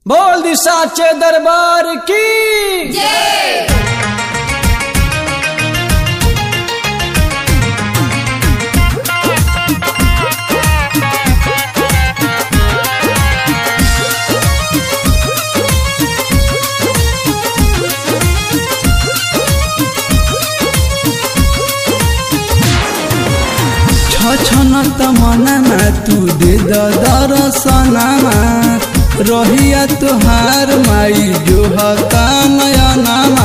बोल दी साचे दरबार की छछन त मनमा तू दे द दरसनमा रहिया तुहार माई जो हता नयनमा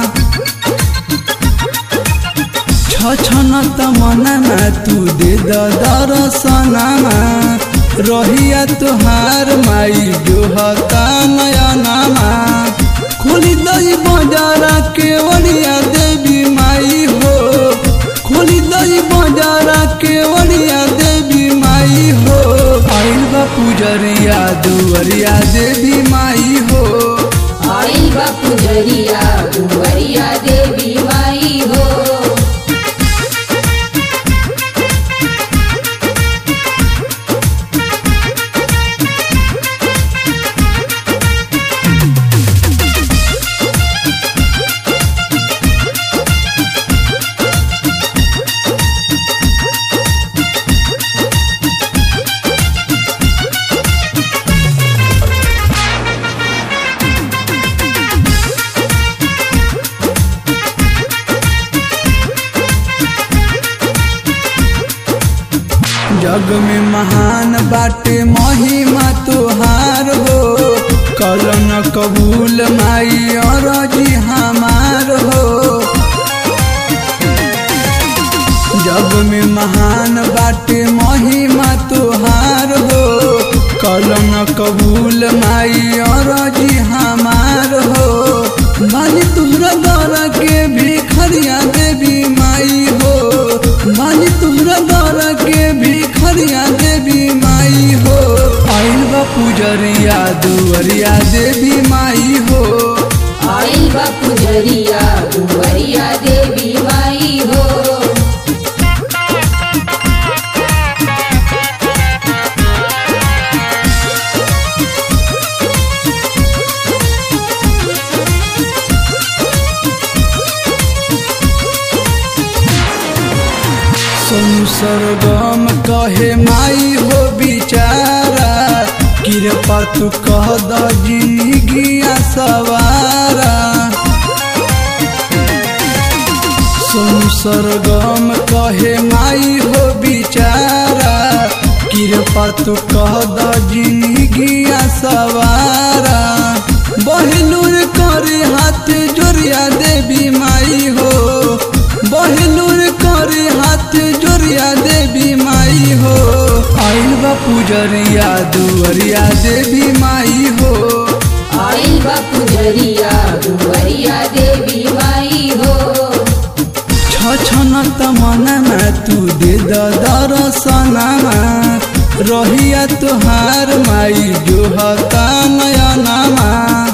छछन त मनमा तू दे द दरसनमा रहिया तुहार माई जो हता नयनमा खोली दई बजारा के वड़िया देवी माई हो खोली दई बजारा के वड़िया देवी माई हो आइल बा पुजरिया दुवरिया देवी माई हो आइल बा पुजरिया दुवरिया देवी माई हो जग में महान बाटे महिमा तुहार हो कलन कबूल माई और जी हमार हो जग में महान बाटे महिमा तुहार हो कलन कबूल माई और जी हमार हो मानी तुहरा दौरा के भिखरिया देवी माई हो मानी तुहरा दौरा के भिखरिया देवी माई हो आइल बा पुजरिया दुवरिया देवी माई हो आइल बा पुजरिया दुवरिया देवी माई हो सोनू सरगम कहे माई हो बिचारा कृपा तू कह द जिंदगिया सवारा सोनू सरगम कहे माई हो बिचारा कृपा तू कह द जिंदगिया सवारा बहनूर करे हाथ जोरिया देवी माई हो बहनूर करे हाथ जोरिया देवी माई हो आइल बा पुजरिया दुवरिया देवी माई हो आइल बा पुजरिया दुवरिया देवी माई हो छछन त मनमा तू दे द दरसनमा रहिया तुहार माई जो हता नयनमा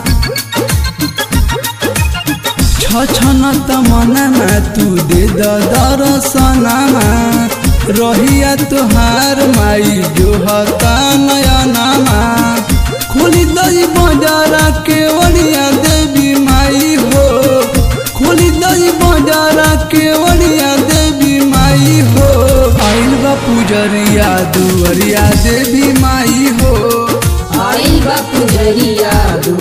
छछन त मनमा तू दे द दरसनमा रहिया तुहार माई जो हता नयनमा खोली दई बजारा के वड़िया देवी माई हो खोली दई बजारा के वड़िया देवी माई हो आइल बा पुजरिया दुवरिया देवी माई हो आइल बा पुजरिया